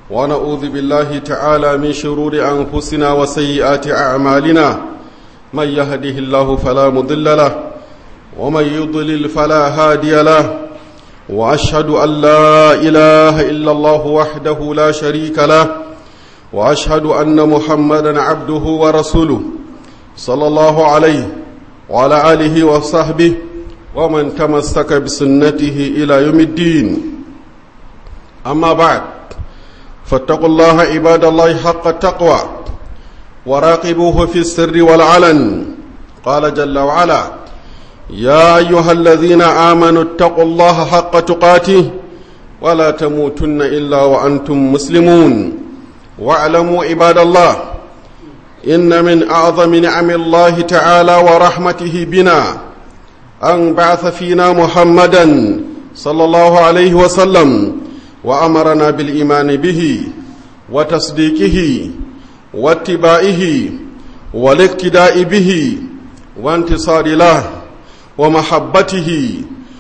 ونعوذ بالله تعالى من شرور أنفسنا وسيئات أعمالنا من يهده الله فلا مضل له ومن يضلل فلا هادي له وأشهد أن لا إله إلا الله وحده لا شريك له وأشهد أن محمدا عبده ورسوله صلى الله عليه وعلى آله وصحبه ومن تمسك بسنته إلى يوم الدين أما بعد فاتقوا الله عباد الله حق التقوى وراقبوه في السر والعلن قال جل وعلا يا أيها الذين آمنوا اتقوا الله حق تقاته ولا تموتن إلا وأنتم مسلمون واعلموا عباد الله إن من أعظم نعم الله تعالى ورحمته بنا أن بعث فينا محمدا صلى الله عليه وسلم وأمرنا بالإيمان به وتصديقه واتباعه والاقتداء به وانتصار له ومحبته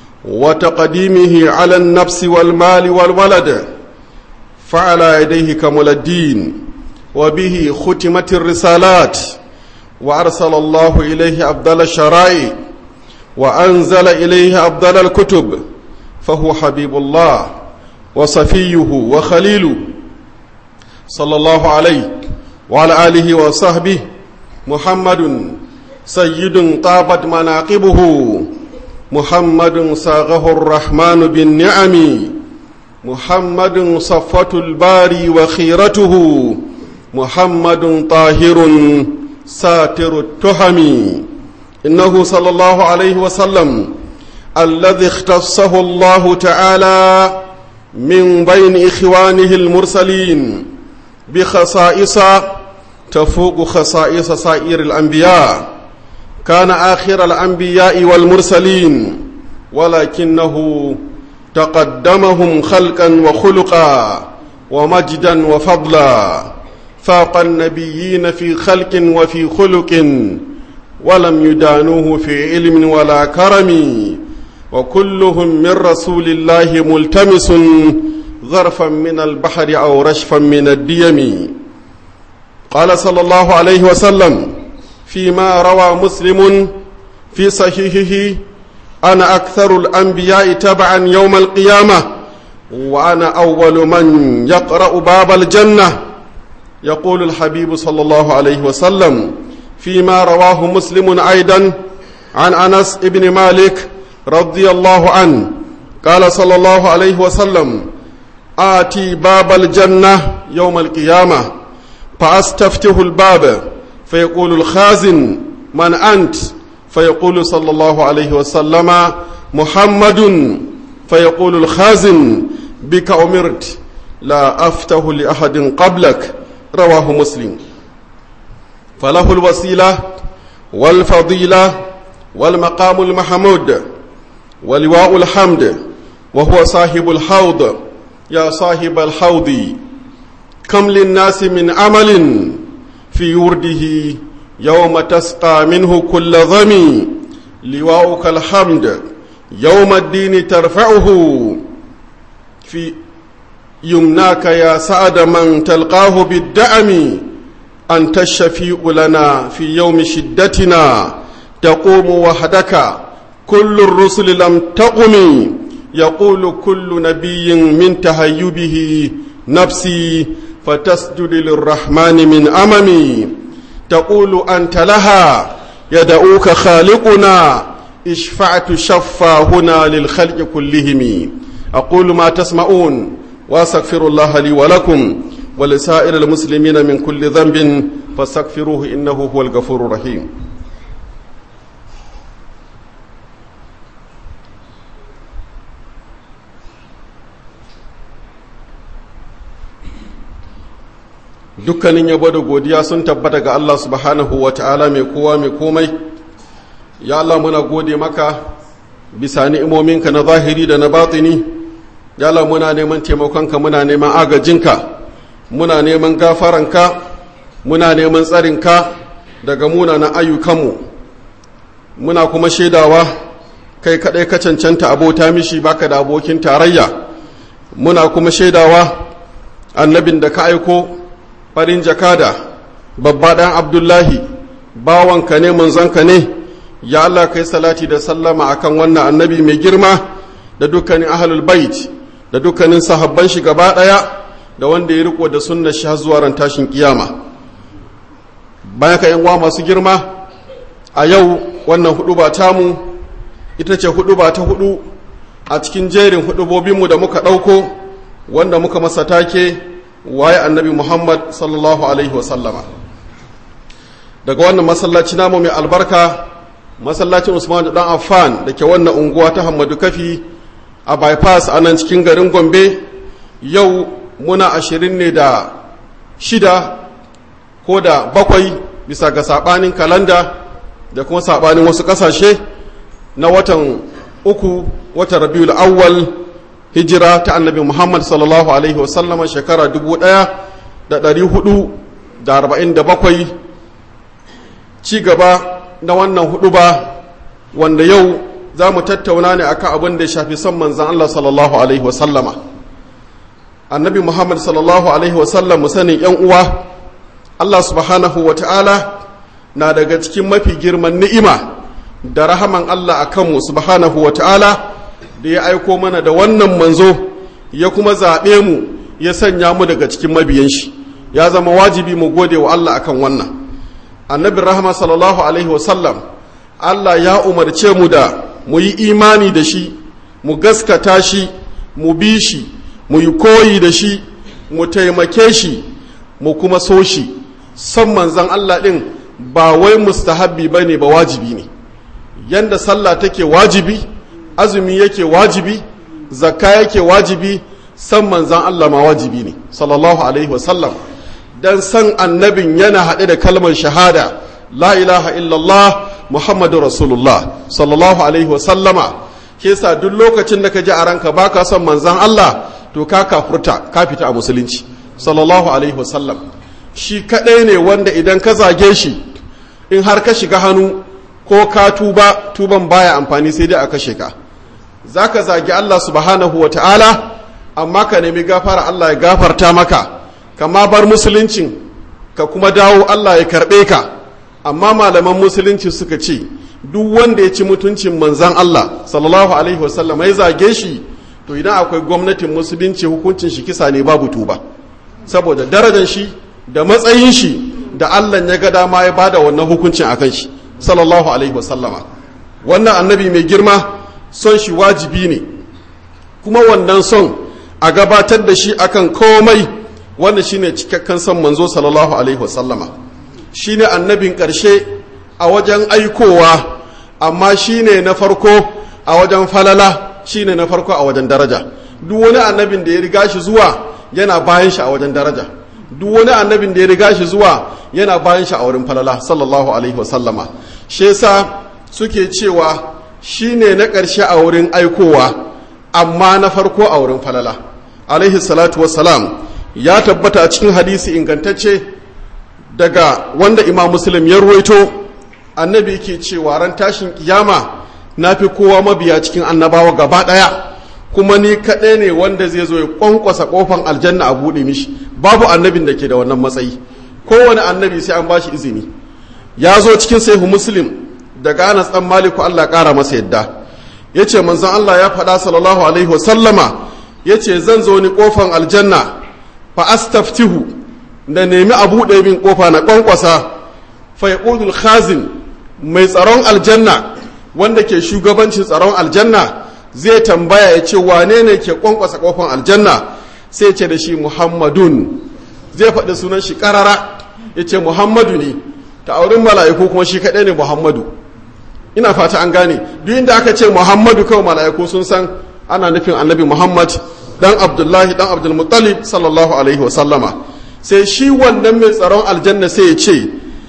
وتقديمه على النفس والمال والولد فعلى يديه كمل الدين وبه ختمت الرسالات وأرسل الله إليه أفضل الشرائع وأنزل إليه أفضل الكتب فهو حبيب الله وصفيه وخليله صلى الله عليه وعلى آله وصحبه محمد سيد طابت مناقبه محمد صاغه الرحمن بالنعم محمد صفة الباري وخيرته محمد طاهر ساتر التهم إنه صلى الله عليه وسلم الذي اختصه الله تعالى من بين إخوانه المرسلين بخصائص تفوق خصائص سائر الأنبياء كان آخر الأنبياء والمرسلين ولكنه تقدمهم خلقا وخلقا ومجدا وفضلا فاق النبيين في خلق وفي خلق ولم يدانوه في علم ولا كرم وكلهم من رسول الله ملتمس غرفا من البحر أو رشفا من الديم قال صلى الله عليه وسلم فيما روى مسلم في صحيحه أنا أكثر الأنبياء تبعا يوم القيامة وأنا أول من يقرأ باب الجنة يقول الحبيب صلى الله عليه وسلم فيما رواه مسلم أيضا عن أنس بن مالك رضي الله عنه قال صلى الله عليه وسلم آتي باب الجنة يوم القيامة فأستفتح الباب فيقول الخازن من أنت فيقول صلى الله عليه وسلم محمد فيقول الخازن بك أمرت لا أفتح لأحد قبلك رواه مسلم فله الوسيلة والفضيلة والمقام المحمود ولواء الحمد وهو صاحب الحوض يا صاحب الحوض كم للناس من عمل في ورده يوم تسقى منه كل ظمي لواؤك الحمد يوم الدين ترفعه في يمناك يا سعد من تلقاه بالدعم أنت الشفيع لنا في يوم شدتنا تقوم وحدك كل الرسل لم تقم يقول كل نبي من تهيبه نفسي فتسجد للرحمن من أممي تقول أنت لها يدعوك خالقنا اشفعت شفا هنا للخلق كلهم أقول ما تسمعون وأستغفر الله لي ولكم ولسائر المسلمين من كل ذنب فاستغفروه إنه هو الغفور الرحيم dukkanin yabo da godiya sun tabbata ga Allah subhanahu wa ta'ala mai kowa mai komai ya Allah muna gode maka bisa ni'imominka na zahiri da na batini ya Allah muna neman taimakonka muna neman agajinka muna neman gafaranka muna neman tsarinka daga munanan ayyukanmu muna kuma shaidawa kai kaɗai ka cancanta abota mishi baka da abokin tarayya muna kuma shaidawa annabin da ka aiko farin jakada babba ɗan abdullahi bawanka ne manzanka ne ya Allah kai salati da sallama akan wannan annabi mai girma da dukkanin ahlul bait da dukkanin sahabban shi gaba ɗaya da wanda ya riko da sunnar shi zuwa ran tashin kiyama bayan ka yan masu girma a yau wannan hudu ba tamu ita ce hudu ba ta hudu a cikin jerin hudubobinmu da muka ɗauko wanda muka masa take waye annabi muhammad sallallahu alaihi wasallama daga wannan masallaci namu mai albarka masallacin usman da dan affan da ke wannan unguwa ta hamadu kafi a bypass a nan cikin garin gombe yau muna ashirin ne da shida ko da bakwai bisa ga sabanin kalanda da kuma sabanin wasu kasashe na watan uku watan rabiul awwal hijira ta annabi muhammad sallallahu alaihi wasallama shekara dubu ɗaya da ɗari hudu da arba'in da bakwai ci gaba na wannan hudu ba wanda yau za mu tattauna ne akan abin da ya shafi son manzan allah sallallahu alaihi wasallama annabi muhammad sallallahu alaihi wasallam sanin yan uwa allah subhanahu wa ta'ala na daga cikin mafi girman ni'ima da rahaman allah a kanmu subhanahu wa ta'ala da ya aiko mana da wannan manzo ya kuma zaɓe mu ya sanya mu daga cikin mabiyan shi ya zama wajibi mu gode wa allah akan wannan annabin rahama sallallahu alaihi wasallam allah ya umarce mu da mu yi imani da shi mu gaskata shi mu bi shi mu yi koyi da shi mu taimake shi mu kuma so shi son manzan Allah ɗin ba wai mustahabbi ba ne ba wajibi ne yanda sallah take wajibi azumi yake wajibi zakka yake wajibi son manzan Allah ma wajibi ne sallallahu alaihi wasallam dan san annabin yana haɗe da kalmar shahada la ilaha illallah muhammadu rasulullah sallallahu alaihi wasallama ke sa duk lokacin da ka ji a ranka baka son manzan Allah to ka kafurta ka fita a musulunci sallallahu alaihi wasallam shi kadai ne wanda idan ka zage shi in har ka shiga hannu ko ka tuba tuban baya amfani sai dai a kashe ka zaka zagi Allah subhanahu wa ta'ala amma ka nemi gafara Allah ya gafarta maka kama bar musuluncin ka kuma dawo Allah ya karbe ka amma malaman musulunci suka ce duk wanda ya ci mutuncin manzan Allah sallallahu alaihi wasallam ya zage shi to idan akwai gwamnatin musulunci hukuncin shi kisa ne babu tuba saboda darajar shi da matsayin shi da Allah ya ga dama ya bada wannan hukuncin akan shi sallallahu alaihi wasallama wannan annabi mai girma son shi wajibi ne kuma wannan son a gabatar da shi akan komai wanda shine cikakken son manzo sallallahu alaihi wasallama shine annabin ƙarshe a wajen aikowa amma shine na farko a wajen falala shine na farko a wajen daraja duk wani annabin da ya riga shi zuwa yana bayan shi a wajen daraja duk wani annabin da ya riga shi zuwa yana bayan shi a wurin falala sallallahu alaihi wasallama shi yasa suke cewa shine na ƙarshe a wurin aikowa amma na farko a wurin falala alaihi salatu wassalam ya tabbata a cikin hadisi ingantacce daga wanda imam muslim ya ruwaito annabi ke cewa ran tashin kiyama na fi kowa mabiya cikin annabawa gaba ɗaya kuma ni kaɗai ne wanda zai zo ya ƙwanƙwasa ƙofan aljanna a buɗe mishi babu annabin da ke da wannan matsayi kowane annabi sai an bashi izini ya zo cikin sahihu muslim daga anas ɗan maliku allah ƙara masa yadda ya ce manzon allah ya faɗa sallallahu alaihi wasallama ya ce zan zo ni ƙofan aljanna fa astaftihu da nemi a buɗe min ƙofa na ƙwanƙwasa fa yaqudul khazin mai tsaron aljanna wanda ke shugabancin tsaron aljanna zai tambaya ya ce wane ne ke kwankwasa kofan aljanna sai ce da shi muhammadun zai faɗi sunan shi ƙarara ya ce muhammadu ne ta aurin mala'iku kuma shi kaɗai ne muhammadu ina fata an gane duk inda aka ce muhammadu kawai mala'iku sun san ana nufin annabi muhammad dan abdullahi dan abdulmuttalib sallallahu alaihi wasallama sai shi wannan mai tsaron aljanna sai ya ce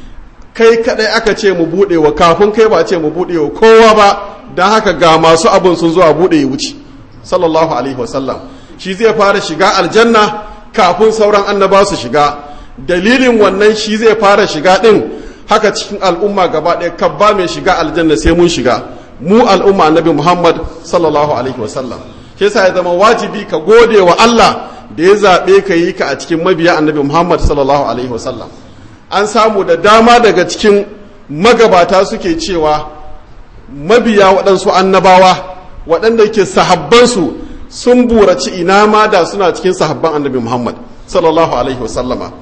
kai kadai aka ce mu bude wa kafin kai ba ce mu bude wa kowa ba don haka ga masu abin sun zuwa bude ya wuce sallallahu alaihi wasallam shi zai fara shiga aljanna kafin sauran annaba su shiga dalilin wannan shi zai fara shiga din haka cikin al'umma gaba ɗaya kabba mai shiga aljanna sai mun shiga mu al'umma annabi muhammad sallallahu alaihi wasallam shi yasa ya zama wajibi ka gode wa allah da ya zaɓe ka yi ka a cikin mabiya annabi muhammad sallallahu alaihi wasallam an samu da dama daga cikin magabata suke cewa mabiya waɗansu annabawa waɗanda ke sahabbansu sun buraci ina ma da suna cikin sahabban annabi muhammad sallallahu alaihi wasallama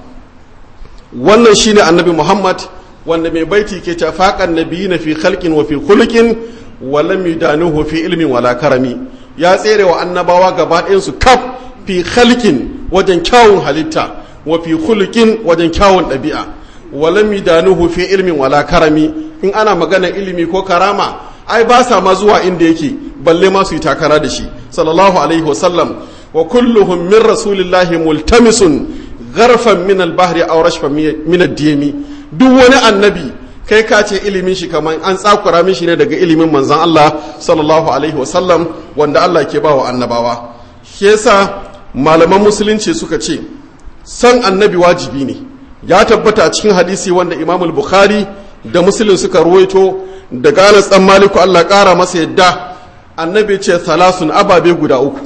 wannan shine annabi muhammad wanda mai baiti ke tafaƙan nabiyi na fi khalqin wa fi khuluqin wa lam yudanuhu fi ilmin wala karami ya tsere wa annabawa gaba ɗayansu kaf fi khalqin wajen kyawun halitta wa fi khuluqin wajen kyawun ɗabi'a wa lam yudanuhu fi ilmin wala karami in ana magana ilimi ko karama ai ba sa ma zuwa inda yake balle ma su yi takara da shi sallallahu alaihi wasallam wa kulluhum min rasulillahi multamisun gharfan min al-bahri aw rashfan min ad-diyami duk wani annabi kai ka ce ilimin shi kamar an tsakura mishi ne daga ilimin manzan Allah sallallahu alaihi wasallam wanda Allah ke ba wa annabawa shi yasa malaman musulunci suka ce san annabi wajibi ne ya tabbata a cikin hadisi wanda Imam Bukhari da Muslim suka ruwaito da Anas dan Maliku Allah kara masa yadda annabi ce salasun ababe guda uku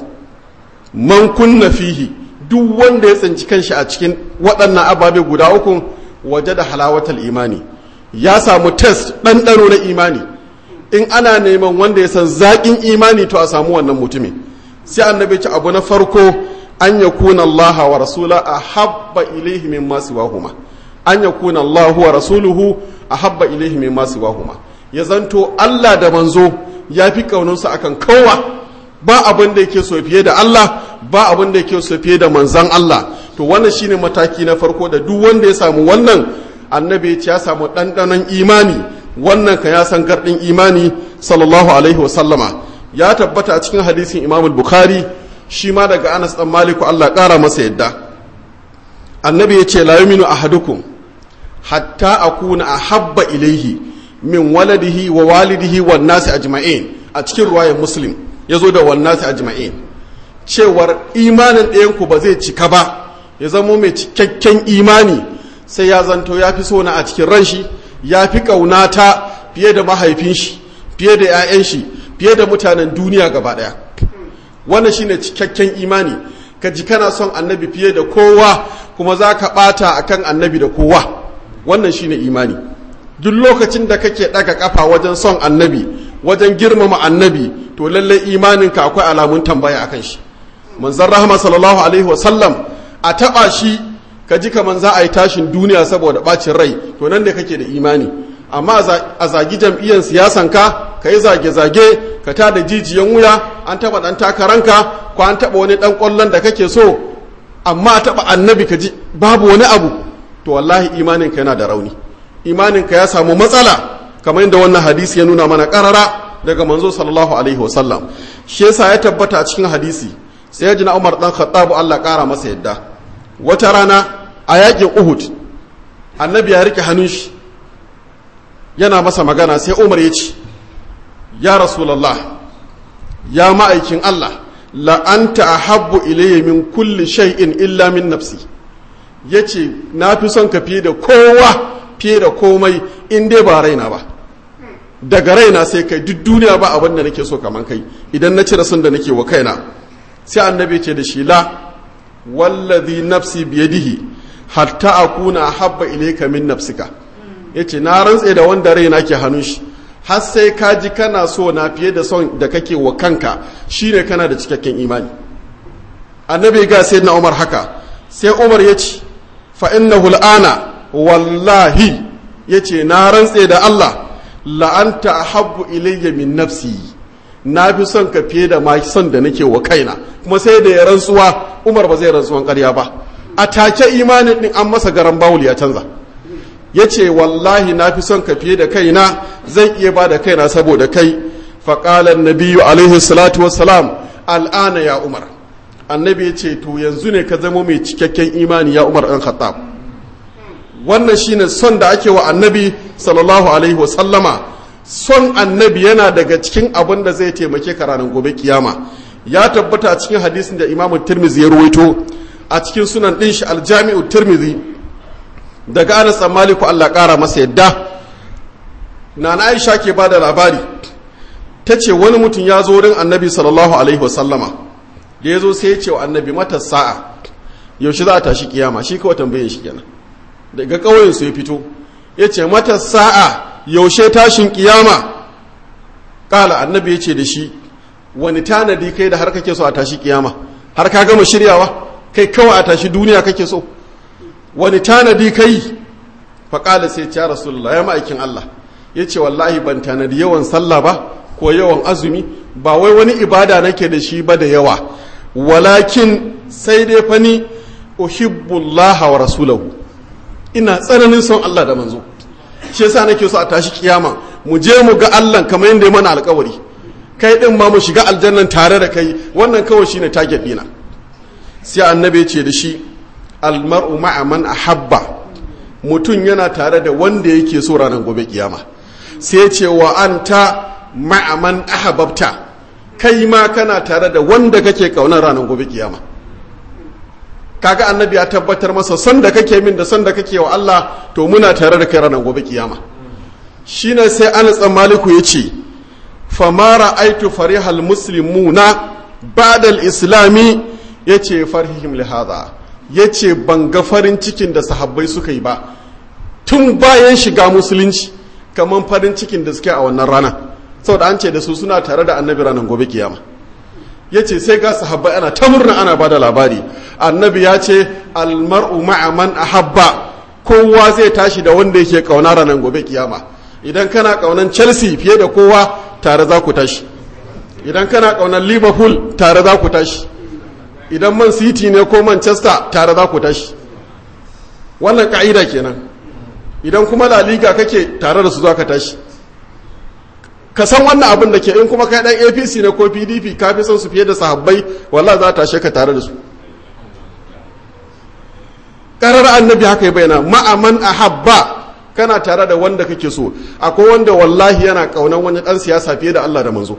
man kunna fihi duk wanda ya tsinci kanshi a cikin waɗannan ababe guda uku waje da halawatal imani ya samu test ɗanɗano na imani in ana neman wanda ya san zaƙin imani to a samu wannan mutumin sai annabi ce abu na farko an ya kuna Allah wa rasula a habba ilaihi min masu wahuma an ya kuna Allah wa rasuluhu a habba ilaihi min masu wahuma ya zanto Allah da manzo ya fi ƙaunarsa akan kowa ba abin da yake so fiye da Allah ba abin da yake so fiye da manzan Allah to wannan shine mataki na farko da duk wanda ya samu wannan annabi ya samu ɗanɗanon imani wannan ka ya san garɗin imani sallallahu alaihi wasallama ya tabbata a cikin hadisin imam bukhari shi ma daga anas dan maliku allah ƙara masa yadda annabi ya ce la yuminu ahadukum hatta akuna ahabba ilaihi min waladihi wa walidihi wan nasi ajma'in a cikin ruwayar muslim yazo da wan nasi ajma'in cewar imanin ɗayanku ba zai cika ba ya zamo mai cikakken imani sai ya zanto ya fi sona a cikin ran shi ya fi ƙaunata fiye da mahaifin shi fiye da 'ya'yan shi fiye da mutanen duniya gaba ɗaya wannan shine cikakken imani ka ji kana son annabi fiye da kowa kuma za ka ɓata a kan annabi da kowa wannan shine imani duk lokacin da kake ɗaga ƙafa wajen son annabi wajen girmama annabi to lallai imaninka akwai alamun tambaya akan shi manzon rahama sallallahu alaihi wasallam a taɓa shi ka ji kaman za a yi tashin duniya saboda ɓacin rai to nan da kake da imani amma a zagi jam'iyyar siyasan ka ka yi zage-zage ka ta da jijiyan wuya an taɓa ɗan takaranka ko an taɓa wani ɗan ƙwallon da kake so amma a taɓa annabi ka ji babu wani abu to wallahi imaninka yana da rauni imaninka ya samu matsala kamar yadda wannan hadisi ya nuna mana ƙarara daga manzo sallallahu alaihi wasallam shi yasa ya tabbata a cikin hadisi sai ya ji na umar ɗan khattabu allah ƙara masa yadda wata rana a yakin uhud annabi ya rike hannun shi yana masa magana sai umar ya ce ya rasulallah ya ma'aikin allah la'anta a habbu ilayya min kulli shay'in illa min nafsi ya ce na fi son ka fiye da kowa fiye da komai in dai ba raina ba daga raina sai kai duk duniya ba abin da nake so kaman kai idan na cire son da nake wa kaina sai annabi ce da shi la wallazi nafsi biyadihi hatta akuna habba ilayka min nafsika yace na rantse da wanda raina ke hannun shi har sai ka ji kana so na fiye da son da kake wa kanka shine kana da cikakken imani annabi ga sai na umar haka sai umar ya ce fa innahu al'ana wallahi yace na rantse da Allah la'anta ahabbu ilayya min nafsi na fi son ka fiye da ma son da nake wa kaina kuma sai da ya rantsuwa umar ba zai rantsuwan karya ba a take imanin din an masa garan bawul ya canza ya ce wallahi na fi son ka fiye da kaina zan iya ba da kaina saboda kai faƙalar nabiyu alaihi salatu wassalam al'ana ya umar annabi ya ce to yanzu ne ka zama mai cikakken imani ya umar ɗan khattab wannan shine son da ake wa annabi sallallahu alaihi wasallama son annabi yana daga cikin abin da zai taimake ka ranar gobe kiyama ya tabbata a cikin hadisin da imamu tirmizi ya ruwaito a cikin sunan ɗin shi aljami'u tirmizi daga anas maliku Allah ƙara masa yadda na na aisha ke ba da labari ta ce wani mutum ya zo wurin annabi sallallahu alaihi wasallama da ya zo sai ya ce wa annabi mata sa'a yaushe za a tashi kiyama shi kawai tambayin shi kenan daga ƙauyen su ya fito ya ce mata sa'a yaushe tashin kiyama ƙala annabi ya ce da shi wani tanadi kai da har kake so a tashi kiyama har ka gama shiryawa kai kawai a tashi duniya kake so wani tanadi kai faƙala sai ya rasulullah ya ma'aikin Allah ya ce wallahi ban tanadi yawan sallah ba ko yawan azumi ba wai wani ibada nake da shi ba da yawa walakin sai dai fani uhibbullah wa rasulahu ina tsananin son Allah da manzo shi yasa nake so a tashi kiyama mu je mu ga Allah kamar yadda ya mana alƙawari kai din ma mu shiga aljannan tare da kai wannan kawai shine target dina sai annabi ya ce da shi almar'u ma'a man ahabba mutum yana tare da wanda yake so ranar gobe kiyama sai ya ce wa anta ma'a man ahabbta kai ma kana tare da wanda kake kaunar ranar gobe kiyama kaga annabi ya tabbatar masa son da kake min da son da kake wa Allah to muna tare da kai ranar gobe kiyama shine sai Anas dan Maliku yace fama ra'aitu farihal muslimuna ba'da al-islami yace farhihim li hadha yace ban ga farin cikin da sahabbai suka yi ba tun bayan shiga musulunci kaman farin cikin da suke a wannan rana saboda an ce da su suna tare da annabi ranar gobe kiyama ya ce sai ga sahabbai ana ta murna ana ba da labari annabi ya ce almar'u ma'a man ahabba kowa zai tashi da wanda yake kauna ranar gobe kiyama idan kana kaunan chelsea fiye da kowa tare za ku tashi idan kana kaunan liverpool tare za ku tashi idan man city ne ko manchester tare za ku tashi wannan ka'ida kenan idan kuma la liga kake tare da su za ka tashi ka san wannan abin da ke in kuma kai dan apc ne ko pdp ka fi son su fiye da sahabbai wallahi za ta tashe ka tare da su karar annabi haka ya bayyana ma'aman ahabba kana tare da wanda kake so akwai wanda wallahi yana kaunan wani dan siyasa fiye da Allah da manzo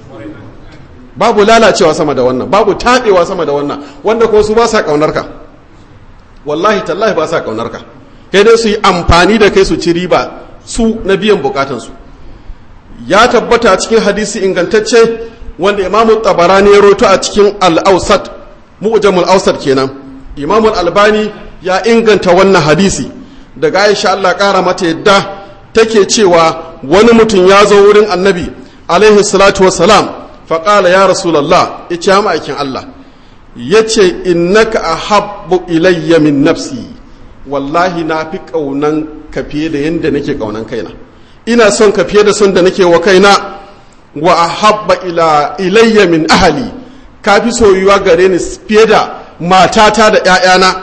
babu lalacewa sama da wannan babu taɗewa sama da wannan wanda ko su ba sa kaunar ka wallahi tallahi ba sa kaunar ka kai dai su yi amfani da kai su ci riba su na biyan bukatansu ya tabbata cikin hadisi ingantacce wanda imamu tabarani ya roto a cikin al-ausat mu'jamul ausat kenan imamu albani ya inganta wannan hadisi daga aisha Allah kara mata yadda take cewa wani mutum ya zo wurin annabi alaihi salatu wassalam faƙala ya rasulallah ya ce ma'aikin Allah ya ce innaka ahabbu ilayya min nafsi wallahi na fi ƙaunan ka fiye da yadda nake ƙaunan kaina ina son ka fiye da son da nake wa kaina wa ahabba ila ilayya min ahali ka fi soyuwa gare ni fiye da matata da ‘ya'yana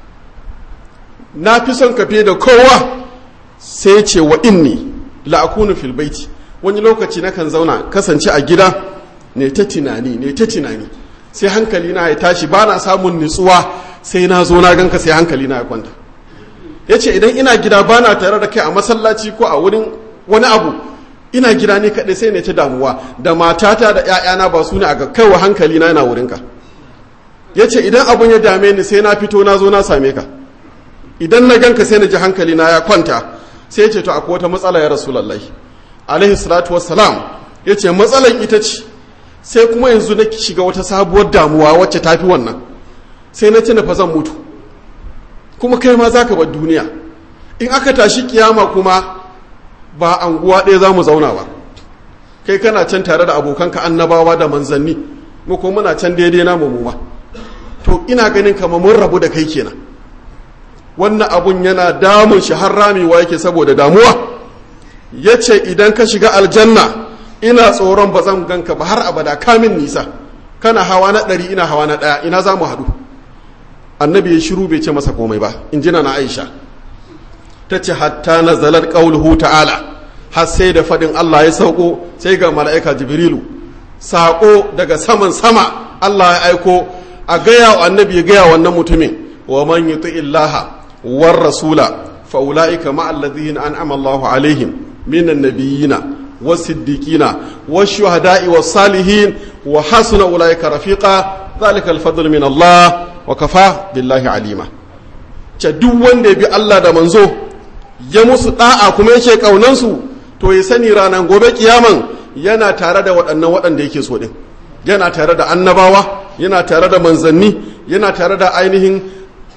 na fi son ka fiye da kowa sai ce wa inni la'akunu fil baiti wani lokaci nakan zauna kasance a gida ne ta tunani ne ta tunani sai hankali na ya tashi ba na samun nutsuwa sai na zo na ganka sai hankali na ya kwanta ya ce idan ina gida ba na tare da kai a masallaci ko a wurin wani abu ina gida ne kaɗai sai ne ta damuwa da matata da ‘ya'yana ba su ne a kaiwa hankali na yana wurinka ya ce idan abun ya dame ni sai na fito na zo na same ka idan na ganka sai na ji hankali na ya kwanta sai ya ce to akwai wata matsala ya rasulallahi alaihi salatu wassalam ya ce matsalan ita ce sai kuma yanzu na shiga wata sabuwar damuwa wacce ta fi wannan sai na ci na fa zan mutu kuma kai ma za ka bar duniya in aka tashi kiyama kuma ba anguwa ɗaya za mu zauna ba kai kana can tare da abokanka annabawa da manzanni mu ko muna can daidai namu mu ba to ina ganin kamar mun rabu da kai kenan wannan abun yana damun shi har ramewa yake saboda damuwa ya ce idan ka shiga aljanna ina tsoron ba zan ganka ba har abada kamin nisa kana hawa na ɗari ina hawa na ɗaya ina za mu haɗu annabi ya shiru bai ce masa komai ba in jina na aisha ta ce hatta na zalar ƙauluhu ta'ala har sai da faɗin allah ya sauko sai ga mala'ika jibrilu saƙo daga saman sama allah ya aiko a gaya wa annabi ya gaya wannan mutumin wa man yuti illaha war rasula fa ulaika ma alladhina an'ama allahu alaihim minan nabiyina والصديقين والشهداء والصالحين وحسن أولئك رفيقا ذلك الفضل من الله وكفى بالله عليما duk wanda ya bi Allah da manzo ya musu da'a kuma yake kaunansu to ya sani ranar gobe kiyaman yana tare da waɗannan waɗanda yake so din yana tare da annabawa yana tare da manzanni yana tare da ainihin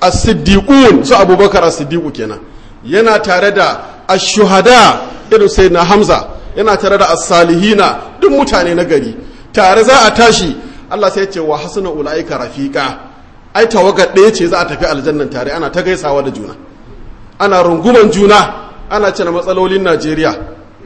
as-siddiqun su abubakar as-siddiqu kenan yana tare da ash-shuhada irin sayyidina hamza yana tare da as-salihina duk mutane na gari tare za a tashi Allah sai ya ce wa hasuna ulaika rafiqa ai tawagar ɗaya ce za a tafi aljannan tare ana ta gaisawa da juna ana runguman juna ana cina matsalolin Najeriya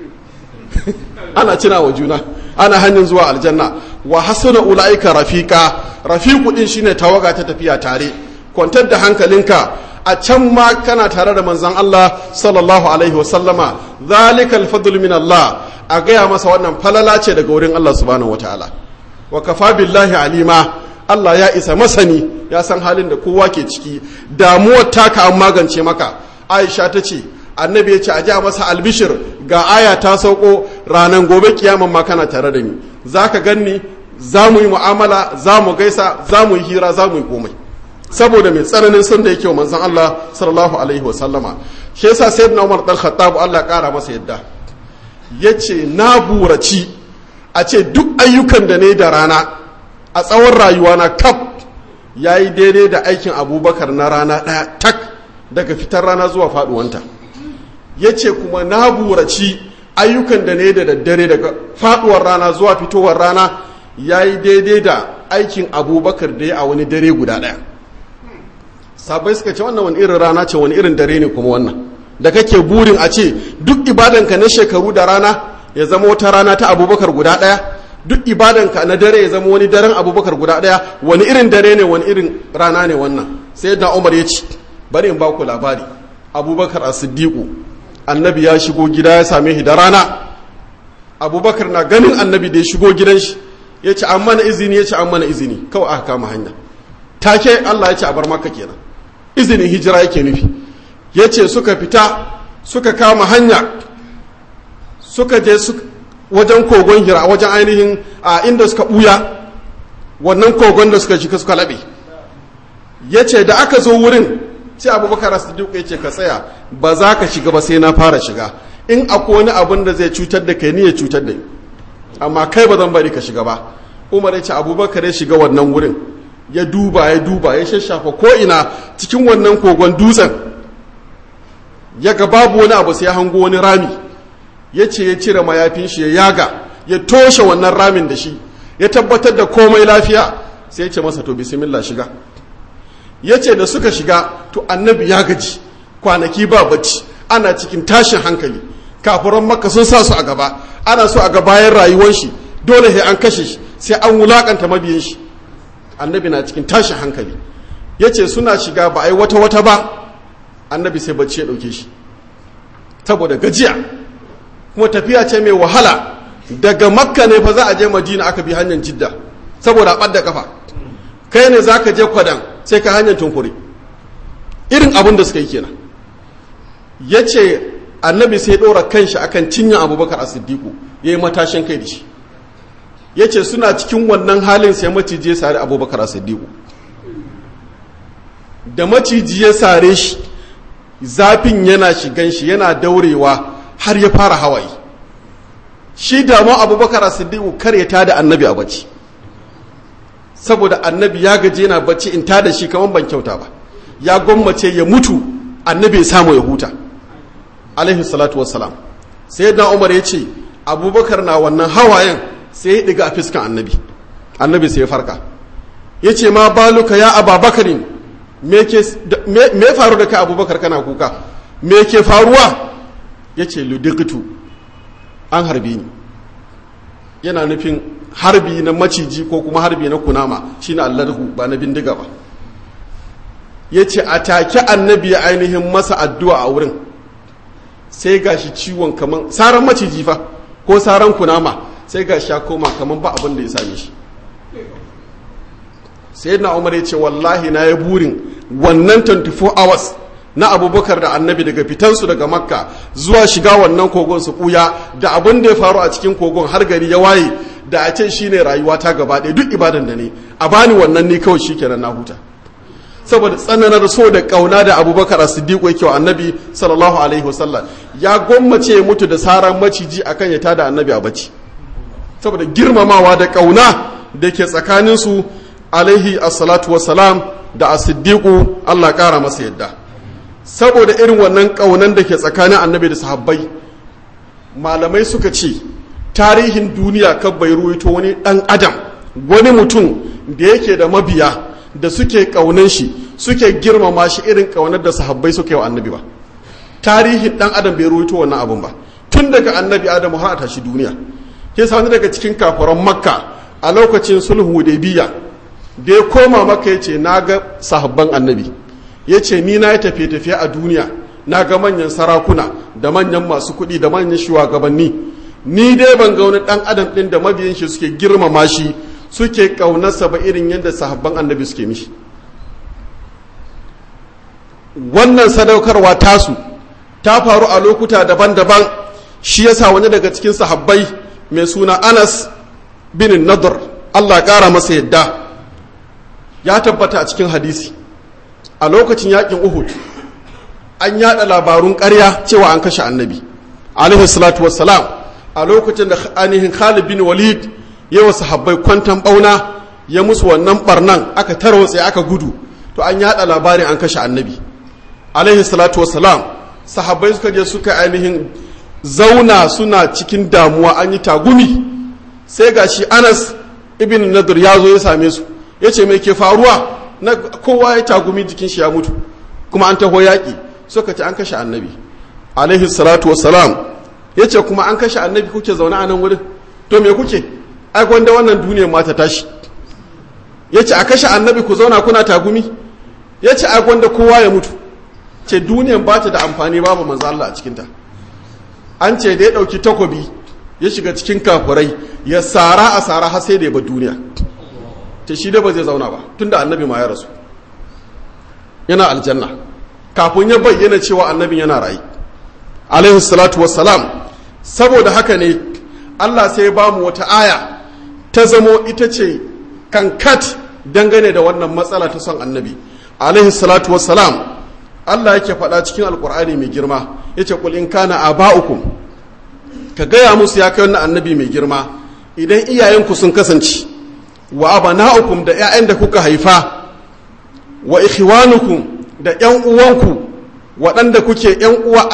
ana cina wa juna ana hanyar zuwa aljanna wa hasuna ulaika rafiqa rafiqu din shine tawaga ta tafiya tare kwantar da hankalinka a can ma kana tare da manzon Allah sallallahu alaihi wasallama zalikal fadl min Allah a gaya masa wannan falala ce daga wurin Allah subhanahu wataala wa kafa billahi alima Allah ya isa masani ya san halin da kowa ke ciki damuwar taka an magance maka Aisha ta ce annabi ya ce a ja masa albishir ga aya ta sauko ranar gobe kiyaman ma kana tare da ni za ka ganni za mu yi mu'amala za mu gaisa za mu yi hira za mu yi komai saboda mai tsananin son da yake wa manzon Allah sallallahu alaihi wa sallama shi yasa sayyidina Umar dan Khattab Allah kara masa yadda yace na buraci a ce duk ayyukan da ne da rana a tsawon rayuwa na kaf yayi daidai da aikin Abubakar na rana daya tak daga fitar rana zuwa faduwanta yace kuma na buraci ayyukan da ne da daddare daga faduwar rana zuwa fitowar rana yayi daidai da aikin Abubakar da ya a wani dare guda daya sabai suka ce wannan wani irin rana ce wani irin dare ne kuma wannan da kake burin a ce duk ibadanka na shekaru da rana ya zama wata rana ta abubakar guda ɗaya duk ibadanka na dare ya zama wani daren abubakar guda ɗaya wani irin dare ne wani irin rana ne wannan sai da umar ya ce bari in ba ku labari abubakar a siddiqu annabi ya shigo gida ya same shi da rana abubakar na ganin annabi da ya shigo gidan shi ya ce an mana izini ya ce an mana izini kawai aka kama hanya take allah ya ce a bar maka kenan izinin hijira yake nufi ya ce suka fita suka kama hanya suka je wajen kogon hira wajen ainihin a inda suka ɓuya wannan kogon da suka shiga suka laɓe ya ce da aka zo wurin sai abubakar siddiq ya ce ka tsaya ba za ka shiga ba sai na fara shiga in akwai wani abin da zai cutar da kai ni ya cutar da ni amma kai ba zan bari ka shiga ba umar ya ce abubakar ya shiga wannan wurin ya duba ya duba ya shashafa ko'ina cikin wannan kogon dutsen ya ga babu wani abu sai ya hango wani rami ya ce ya cire mayafin shi ya yaga ya toshe wannan ramin da shi ya tabbatar da komai lafiya sai ya ce masa to bismillah shiga ya ce da suka shiga to annabi ya gaji kwanaki ba bacci ana cikin tashin hankali kafuran makka sun sa su a gaba ana so a ga bayan rayuwar shi dole sai an kashe shi sai an wulakanta mabiyin shi annabi na cikin tashin hankali ya ce suna shiga ba a yi wata-wata ba annabi sai bacci ya ɗauke shi saboda gajiya kuma tafiya ce mai wahala daga makka ne fa za a je madina aka bi hanyar jidda saboda ɓadda kafa kai ne za ka je kwadan sai ka hanyar tunkuri irin abin da suka yi kenan ya ce annabi sai ɗora kanshi akan cinyar abubakar a siddiku ya yi matashin kai da shi ya ce suna cikin wannan halin sai maciji ya sare abubakar a siddiku da maciji ya sare shi zafin yana shigan shi yana daurewa har ya fara hawaye shi damu abubakar a siddiku kar ya tada annabi a bacci saboda annabi ya gaje yana bacci in tada shi kamar ban kyauta ba ya gwammace ya mutu annabi ya samu ya huta alaihi salatu wassalam sai na umar ya ce abubakar na wannan hawayen sai ya ɗiga a fiskan annabi annabi sai ya farka ya ce ma baluka ya ababakarin me faru da kai abubakar kana kuka me ke faruwa ya ce ludikitu an harbi ni yana nufin harbi na maciji ko kuma harbi na kunama shi na allarhu ba na bindiga ba ya ce a take annabi ya ainihin masa addu'a a wurin sai ga shi ciwon kaman saran maciji fa ko saran kunama sai ga shi ya koma kaman ba abin da ya same shi sai na umar ya ce wallahi na ya burin wannan 24 hours na abubakar da annabi daga fitansu daga makka zuwa shiga wannan kogon su kuya da abin da ya faru a cikin kogon har gari ya waye da a ce shine rayuwa ta gaba ɗaya duk ibadan da ne a bani wannan ne kawai shikenan na huta saboda tsananar so da kauna da abubakar as-siddiq yake wa annabi sallallahu alaihi wasallam ya gwammace ya mutu da saran maciji akan ya tada annabi a bacci saboda girmamawa da kauna da ke tsakaninsu alaihi assalatu wassalam da as-siddiqu Allah ƙara masa yadda saboda irin wannan ƙaunan da ke tsakanin annabi da sahabbai malamai suka ce tarihin duniya kan bai ruwaito wani ɗan adam wani mutum da yake da mabiya da suke ƙaunan shi suke girmama shi irin ƙaunar da sahabbai suke wa annabi ba tarihin ɗan adam bai ruwaito wannan abun ba tun daga annabi adamu har a tashi duniya ke sani daga cikin kafaran makka a lokacin sulhu hudaybiya da ya koma maka ya ce na ga sahabban annabi ya ce ni na yi tafiye-tafiye a duniya na ga manyan sarakuna da manyan masu kuɗi da manyan shugabanni ni dai ban ga wani ɗan adam ɗin da mabiyan shi suke girmama shi suke ƙaunarsa ba irin yadda sahabban annabi suke mishi wannan sadaukarwa tasu ta faru a lokuta daban-daban shi yasa wani daga cikin sahabbai mai suna anas bin nadar allah ƙara masa yadda ya tabbata a cikin hadisi a lokacin yakin uhud an yada labarun ƙarya cewa an kashe annabi alaihi salatu wassalam a lokacin da ainihin khalid bin walid ya wasu habbai kwantan bauna ya musu wannan barnan aka tarwatse aka gudu to an yada labarin an kashe annabi alaihi salatu wassalam sahabbai suka je suka ainihin zauna suna cikin damuwa an yi tagumi sai ga shi anas ibn nadir ya zo ya same su ya ce mai ke faruwa na kowa ya tagumi jikin shi ya mutu kuma an taho yaƙi suka ce an kashe annabi alaihi salatu wassalam ya ce kuma an kashe annabi kuke zaune a nan wurin to me kuke ai gwanda wannan duniyar ma ta tashi ya ce a kashe annabi ku zauna kuna tagumi ya ce ai gwanda kowa ya mutu ce duniyar ba ta da amfani babu manzo Allah a cikinta an ce da ya ɗauki takobi ya shiga cikin kafurai ya sara a sara har sai da ya bar duniya ta shi da ba zai zauna ba tunda annabi ma ya rasu yana aljanna kafin ya bayyana cewa annabin yana rayu alaihi salatu wassalam saboda haka ne Allah sai ya bamu wata aya ta zamo ita ce kankat dangane da wannan matsala ta son annabi alaihi salatu wassalam Allah yake faɗa cikin alkur'ani mai girma yace kul in kana aba'ukum ka gaya musu ya kai wannan annabi mai girma idan iyayenku sun kasance wa abana'ukum da 'ya'yan da kuka haifa wa ikhwanukum da 'yan uwanku waɗanda kuke 'yan uwa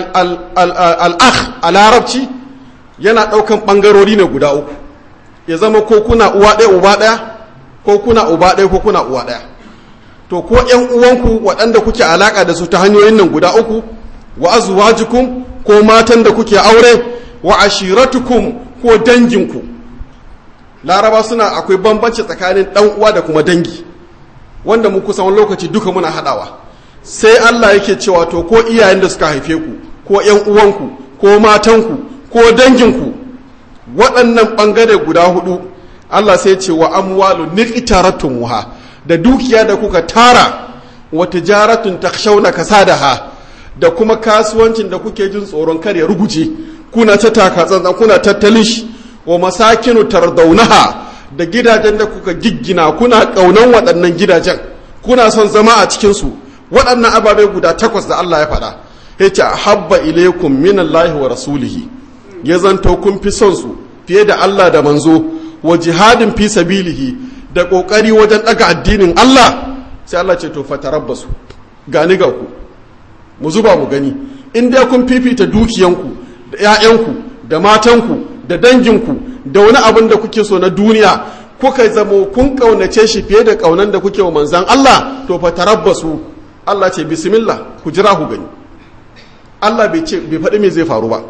al'akh a larabci yana ɗaukan ɓangarori ne guda uku ya zama ko kuna uwa ɗaya uba ɗaya ko kuna uba ɗaya ko kuna uwa ɗaya to ko 'yan uwanku waɗanda kuke alaƙa da su ta hanyoyin nan guda uku wa azwajukum ko matan da kuke aure wa ashiratukum ko danginku laraba suna akwai bambanci tsakanin ɗan uwa da kuma dangi wanda mu kusan lokaci duka muna haɗawa sai Allah yake cewa to ko iyayen da suka haife ku ko ƴan uwanku ko matanku ko danginku waɗannan ɓangare guda hudu Allah sai ce wa amwalu niqtaratumuha da dukiya da kuka tara wa tijaratun takshawna kasadaha da kuma kasuwancin da kuke jin tsoron kar ya ruguje kuna ta taka tsantsan kuna tattalin shi wa masakinu tardaunaha da gidajen da kuka giggina kuna kaunan waɗannan gidajen kuna son zama a cikin su waɗannan ababe guda takwas da Allah ya faɗa yace habba ilaykum minallahi wa rasulihi ya zanto kun fi son su fiye da Allah da manzo wa jihadin fi sabilihi da kokari wajen daga addinin Allah sai Allah ce to fatarabbasu gani ga ku mu zuba mu gani in dai kun fifita dukiyanku da 'ya'yanku da matanku da danginku da wani abin da kuke so na duniya kuka zamo kun kaunace shi fiye da kaunan da kuke wa manzan Allah to fatarabbasu Allah ce bismillah ku jira ku gani Allah bai ce bai faɗi me zai faru ba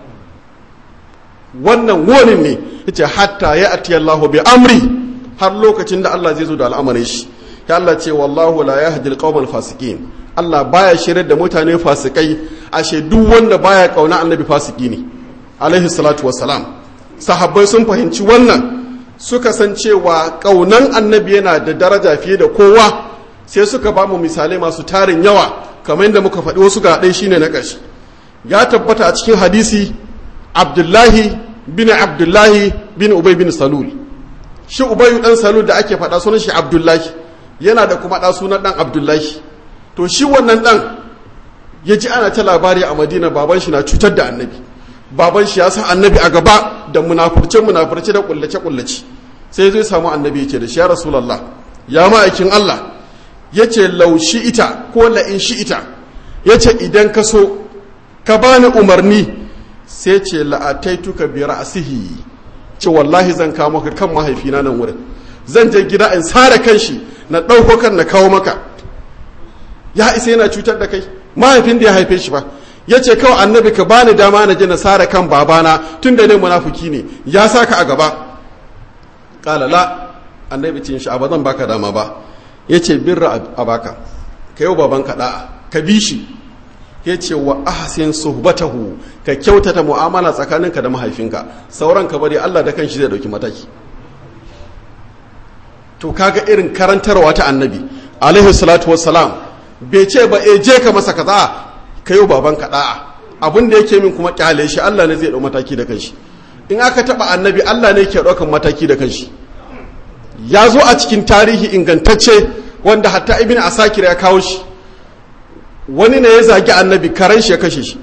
wannan wonin ne yace hatta ya ati Allahu bi amri har lokacin da Allah zai zo da al'amarin shi ya Allah ce wallahu la yahdi al fasiqin Allah baya shirar da mutane fasikai ashe duk wanda baya kauna annabi fasiki ne alaihi salatu wassalam sahabbai sun fahimci wannan suka san cewa kaunan annabi yana da daraja fiye da kowa sai suka ba mu misalai masu tarin yawa kamar yadda muka faɗi wasu ga ɗai shine na ƙarshe ya tabbata a cikin hadisi abdullahi bin abdullahi bin ubay bin salul shi ubayu dan salul da ake faɗa sunan shi abdullahi yana da kuma ɗa sunan ɗan abdullahi to shi wannan ɗan ya ji ana ta labari a madina baban shi na cutar da annabi baban shi ya sa annabi a gaba da munafurce munafurce da kullace kullace sai zai samu annabi ya ce da shi ya rasulallah ya ma'aikin allah yace laushi ita ko la'in shi ita yace idan ka so ka bani umarni sai ce la'ataituka bi ra'sihi ce wallahi zan kawo maka kan mahaifina nan wurin zan je gida in sare kanshi na ɗauko kan na kawo maka ya isa yana cutar da kai mahaifin da ya haife shi ba ya ce kawai annabi ka bani dama na je na sare kan babana tun da ne munafuki ne ya sa ka a gaba ƙalala annabi cin shi ba zan baka dama ba ya ce birra a baka ka yau babanka da'a ka bi shi ya ce wa ahsin suhbatahu ka kyautata mu'amala tsakaninka da mahaifinka sauran ka bari Allah da kanshi zai dauki mataki to kaga irin karantarwa ta annabi alaihi salatu wassalam bai ce ba e je ka masa kaza ka yi babanka da'a abin da yake min kuma kyale shi Allah ne zai dau mataki da kanshi in aka taba annabi Allah ne yake daukan mataki da kanshi ya zo a cikin tarihi ingantacce wanda hatta ibn asakir ya kawo shi wani ne ya zagi annabi karen shi ya kashe shi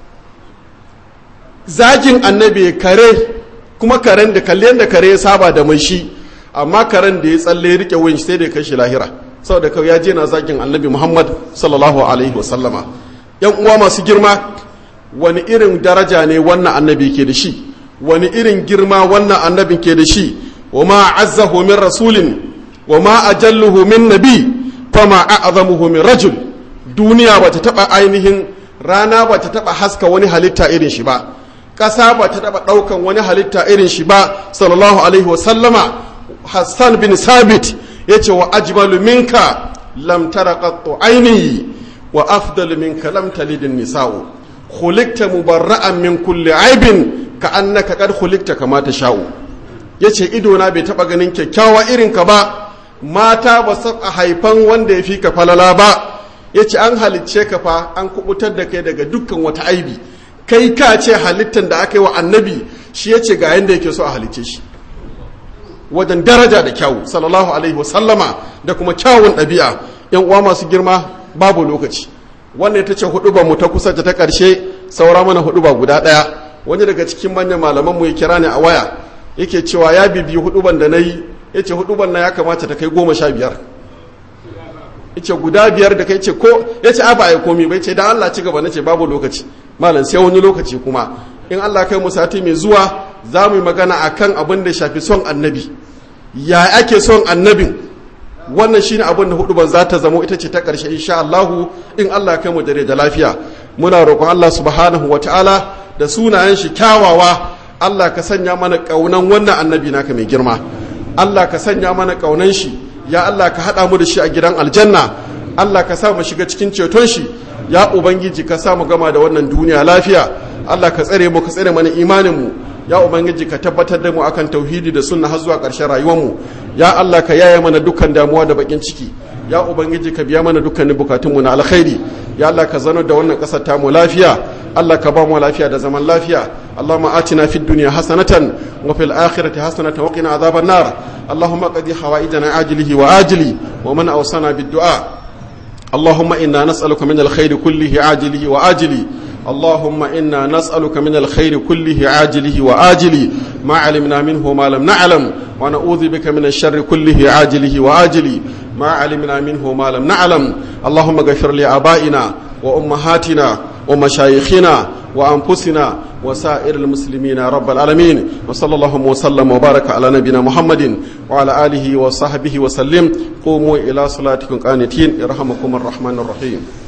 zagin annabi kare kuma karen da kalle da kare ya saba da mai shi amma karen da ya tsalle ya rike wuyan sai da ya kashe lahira saboda kawai ya je na zagin annabi muhammad sallallahu alaihi wasallama yan uwa masu girma wani irin daraja ne wannan annabi ke da shi wani irin girma wannan annabin ke da shi wa ma azzahu min rasulin wa ma ajalluhu min nabi fama a'zamuhu min rajul duniya ba ta taɓa ainihin rana ba ta taɓa haska wani halitta irin shi ba ƙasa ba ta taɓa ɗaukan wani halitta irin shi ba sallallahu alaihi wasallama hassan bin sabit ya ce wa ajmalu minka lam tara qattu aini wa afdalu minka lam talidin nisa'u khuliqta mubarra'an min kulli aibin ka annaka qad khuliqta kama sha'u yace ido na bai taɓa ganin kyakkyawa irin ka ba mata ba su haifan wanda ya fi ka falala ba ya ce an halicce ka fa an kubutar da kai daga dukkan wata aibi kai ka ce halittar da aka yi wa annabi shi ya ce ga yadda yake so a halicce shi wajen daraja da kyawu sallallahu alaihi wasallama da kuma kyawun ɗabi'a yan uwa masu girma babu lokaci wannan ita ce hudu mu ta kusa ta ƙarshe saura mana hudu ba guda ɗaya wani daga cikin manyan malaman mu ya kira ni a waya yake cewa ya bibiyi huduban da na yi ya ce huduban na ya kamata ta kai goma sha biyar yace guda biyar da kai ce ko yace a ba ai komi bai ce dan Allah ci gaba nace babu lokaci malam sai wani lokaci kuma in Allah kai mu sati mai zuwa za mu yi magana akan abin da shafi son annabi ya ake son annabin wannan shine abin da hudu ban za ta zamo ita ce ta karshe insha Allah in Allah kai mu dare da lafiya muna roƙon Allah subhanahu wataala da sunayen shi kyawawa Allah ka sanya mana kaunan wannan annabi naka mai girma Allah ka sanya mana kaunan shi ya Allah ka haɗa mu da shi a gidan aljanna Allah ka sa mu shiga cikin ceton shi ya ubangiji ka sa mu gama da wannan duniya lafiya Allah ka tsare mu ka tsare mana imanin mu ya ubangiji ka tabbatar da mu akan tauhidi da sunna har zuwa ƙarshen rayuwar mu ya Allah ka yaye mana dukkan damuwa da bakin ciki ya ubangiji ka biya mana dukkanin bukatun mu na alkhairi ya Allah ka zano da wannan ƙasar ta mu lafiya Allah ka ba mu lafiya da zaman lafiya اللهم آتنا في الدنيا حسنة وفي الآخرة حسنة وقنا عذاب النار اللهم قضي حوائجنا عاجله وآجله ومن أوصانا بالدعاء اللهم إنا نسألك من الخير كله عاجله وآجله اللهم إنا نسألك من الخير كله عاجله وآجله ما علمنا منه وما لم نعلم ونعوذ بك من الشر كله عاجله وآجله ما علمنا منه وما لم نعلم اللهم اغفر لآبائنا وأمهاتنا ومشايخنا وأنفسنا وسائر المسلمين رب العالمين وصلى الله وسلم وبارك على نبينا محمد وعلى آله وصحبه وسلم قوموا إلى صلاتكم قانتين يرحمكم الرحمن الرحيم